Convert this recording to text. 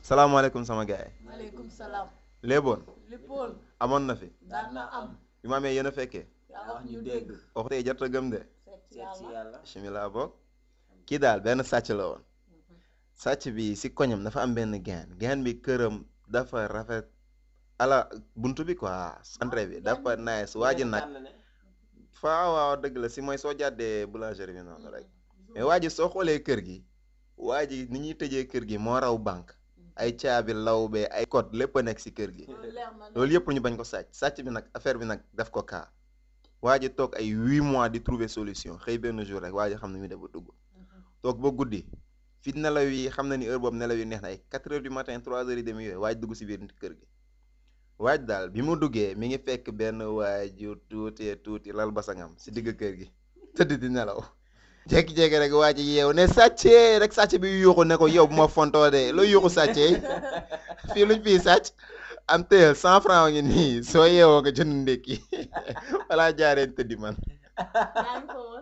salaamaaleykum sama gars yi maaleykum salaam. léeboon léppoon amoon na fi daan na am. bi ma amee yéen a fekkee yaa wax ñu dégg. wax tey jot a gëm de seet si seet si yàlla. yàlla bismillah bokk kii daal benn sàcc la woon sàcc bi si koñam dafa am benn gaan gaan bi këram dafa rafet ala buntu bi quoi entrée bi dafa nice waa ji nag tànn ne faa waaw dëgg la si mooy soo jàddee boulangerie bi noonu rek mais waa ji soo xoolee kër gi waa ji ni ñuy tëjee kër gi moo raw banque ay caabi lawbe ay code lépp a nekk si kër gi loolu leer na loolu yëpp ñu bañ ko sàcc sàcc bi nag affaire bi nag def ko kaa waa ji toog ay huit mois di trouver solution xëy benn jour rek waa ji xam ne muy def ba dugg toog ba guddi fi nelaw yi xam na ni heure boobu nelaw yi neex na ay quatre heures du matin trois heures et demi yooyu waaj dugg si biir kër gi waaj daal bi mu duggee mi ngi fekk benn waaju tuuti tuuti lal basangam si digg kër gi tëdd di nelaw jékki-jékki rek waa ji yeew ne sàccee rek sàcc bi yuuxu ne ko yow bu ma fontoo de loo yuuxu sàccee fii luñ fii sàcc am téyel cent franc ngi nii soo yeewoo nga jënd ndékki wala jaareen tëddi man yaa ngi ko woon